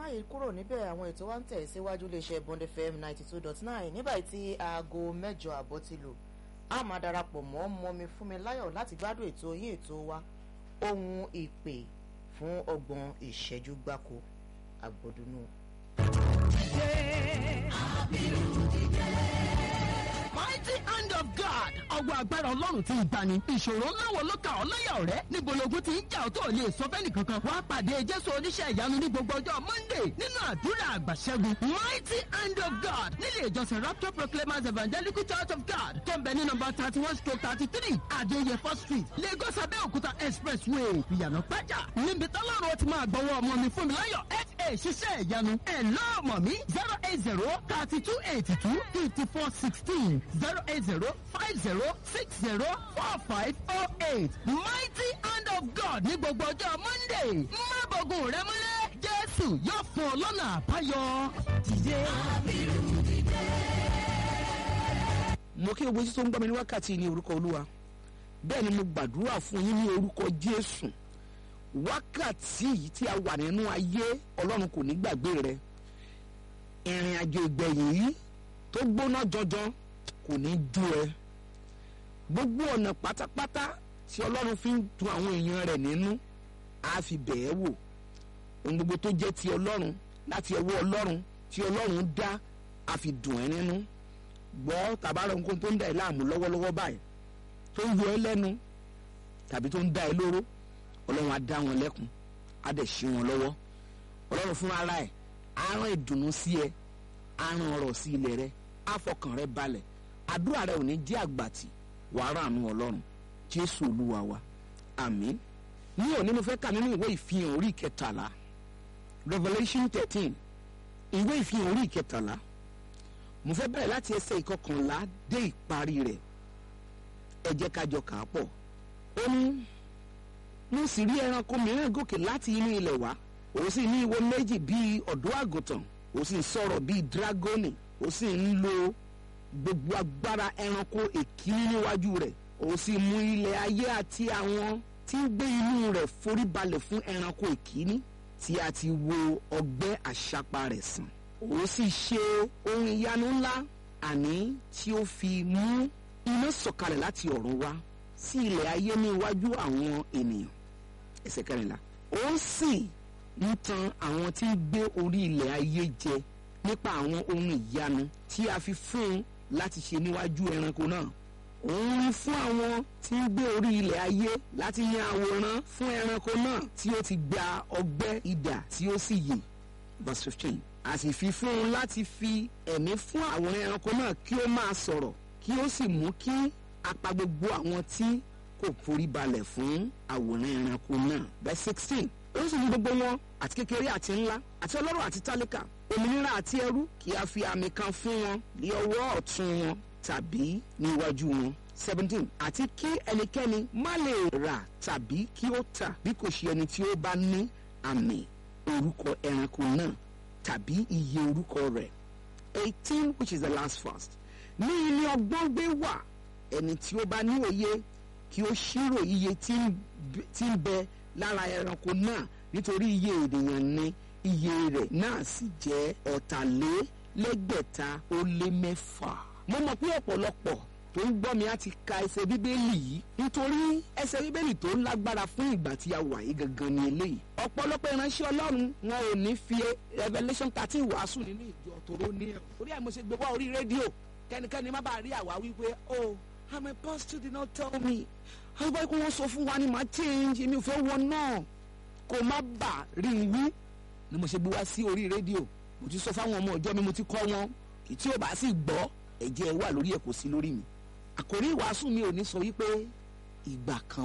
yí kúrò níbẹ̀ àwọn ètò wa ń tẹ̀ síwájú iléeṣẹ́ bond fm ninety two dot nine nígbà tí aago mẹ́jọ àbọ̀ ti lò a máa darapọ̀ mọ́ mọ́mi fún mi láyọ̀ láti gbádùn ètò yín ètò wa ohun ìpè fún ọgbọ̀n ìṣẹ́jú gbáko àgbọ̀dúnú. mighty hand of God. ọwọ́ agbára ọlọ́run ti ń gbani. ìṣòro ńlá wo ló kà ọ́ láyà ọ̀rẹ́? níbo logun ti ń jà ọ́ tó ò lè sọ fẹ́ni kankan. wàá pàdé jésù oníṣẹ́ ìyanu ní gbogbo ọjọ́ monday nínú àdúrà àgbàṣẹ́gun. mighty hand of God nílé ìjọsìn rapture proclaimers evangelical church of God tó ń bẹ ní nọmba thirty one stroke thirty three adéyẹfọ́ street lagos abẹ́òkúta expressway ìyànà pẹ́jà níbi tọ́lọ́run ti máa gbọ́wọ́ ọmọ mi fún mi láyọ̀ fa ṣiṣẹ́ ìyanu ẹ̀ lọ́ọ̀mọ̀ mi zero eight zero thirty two eighty two fifty four sixteen zero eight zero five zero six zero four five oh eight mighty hand of God ní gbogbo ọjọ́ monday má bọ̀gùn rẹ mọ́lẹ̀ jésù yóò fún ọ lọ́nà àbáyọ. dìde. mo kí gbogbo títí tó ń gbọ́ mi ní wákàtí ní orúkọ olúwa bẹ́ẹ̀ ni mo gbàdúrà fún yín ní orúkọ jésù wákàtí yìí tí a wà nínú ayé ọlọ́run kò ní gbàgbé rẹ ìrìn àjò ìgbẹ̀yìn yìí tó gbóná jọjọ kò ní ju ẹ gbogbo ọ̀nà pátápátá tí ọlọ́run fi ń tu àwọn èèyàn rẹ̀ nínú á fi bẹ̀ẹ́ wò ohun gbogbo tó jẹ́ ti ọlọ́run láti ọwọ́ ọlọ́run tí ọlọ́run dá á fi dùn ẹ́ nínú gbọ́ tàbára nǹkan tó ń da ẹ láàmú lọ́wọ́lọ́wọ́ báyìí tó ń yọ ẹ lẹ́nu tàbí tó ń da ẹ lóró ọlọ́run á dá wọn lẹ́kun á dẹ̀ ṣí wọn lọ́wọ́ ọlọ́run fún ara ẹ̀ á rán ìdùnnú sí ẹ á rán ọrọ̀ sí ilẹ̀ rẹ á fọkàn rẹ balẹ̀ àdúrà rẹ ò ní jẹ́ àgbàtì wàá ràánú ọlọ́run jésù olúwa wa àmín ní òní mo fẹ́ kà nínú ìwé ìfihàn orí ìkẹtàlá revolution thirteen ìwé ìfihàn orí ìkẹtàlá mo fẹ́ bẹ̀rẹ̀ láti ẹsẹ̀ ìkọkànlá dé ìparí rẹ̀ ẹ jẹ́ ká jọ kà á pọ̀ ó ní mo sì rí ẹranko mìíràn gòkè láti inú ilẹ̀ wá ó sì ní ìwo méjì bíi ọ̀dọ́ àgùntàn ó sì ń sọ̀rọ̀ bíi dragoni ó sì ń lo gbogbo agbára ẹranko èkíní níwájú rẹ̀ ó sì mú ilẹ̀ ayé àti àwọn tí ń gbé inú rẹ̀ forí balẹ̀ fún ẹranko èkíní tí a ti wo ọgbẹ́ àṣàpá rẹ̀ sàn ó sì ṣe ohun ìyanu ńlá àní tí ó fi mú iná sọ̀kalẹ̀ láti ọ̀run wá sí ilẹ̀ ayé ní iwájú àwọn ènìyàn ẹsẹ̀ kẹrìnlá ó sì ń tan àwọn tí ń gbé orí ilẹ̀ ayé jẹ nípa àwọn ohun ìyanu tí a fi fún un láti ṣe níwájú ẹranko náà òun rí fún àwọn tí ń gbé orí ilẹ̀ ayé láti yan àwòrán fún ẹranko náà tí ó ti gba ọgbẹ́ idà tí ó sì yè verse fifteen a sì fi fún un láti fi ẹ̀mí fún àwòrán ẹranko náà kí ó máa sọ̀rọ̀ kí ó sì mú kí apá gbogbo àwọn tí kò forí balẹ̀ fún àwòrán ẹranko náà verse sixteen ó sì ní gbogbo wọn àti kékeré àti ńlá àti ọlọ́rọ̀ àti tálíkà òmìnira àti ẹrú kí a fi àmì kan fún wọn ní ọwọ́ ọ̀tún wọn tàbí ní iwájú wọn seventeen àti kí ẹnikẹ́ni má lè rà tàbí kí ó tà bí kò ṣe ẹni tí ó bá ní àmì orúkọ ẹranko náà tàbí iye orúkọ rẹ̀ eighteen which is the last verse ní ilé ọgbọ́n gbé wà ẹni tí ó bá ní òye kí ó ṣírò iye tí ń bẹ lára ẹranko náà nítorí iye ènìyàn ní iye rẹ̀ náà sì jẹ́ ọ̀tàlélẹ́gbẹ̀ta ó lé mẹ́fà. mo mọ̀ pé ọ̀pọ̀lọpọ̀ tó ń gbọ́ mi á ti ka ẹsẹ̀ bíbélì yìí nítorí ẹsẹ̀ bíbélì tó lágbára fún ìgbà tí a wà yìí gangan ni eléyìí. ọ̀pọ̀lọpọ̀ ìránṣẹ́ ọlọ́run wọn ò ní fi revelation thirteen wàásù nínú ìjọ tòró ní ẹ̀. orí ẹ̀ mo ṣe gbé wá orí rédíò kẹ́nikẹ́ni má bàa rí àwa wípé oh i'm a pastor did not tell me. àwọn ìbáyìí kó wọ́n sọ fún wa ni màá change mi ò fẹ́ wọ náà kó má bà rí i wí ni mo ṣe gbé wá sí orí rédíò mo ti sọ fáwọn ọmọ ọjọ́ mi mo ti kọ́ wọn kì í tí ò bá sì gbọ́ ẹ̀jẹ̀ wà lórí ẹ̀ kò sí lórí mi àkòrí ìwàásù mi ò ní sọ wípé ìgbà kan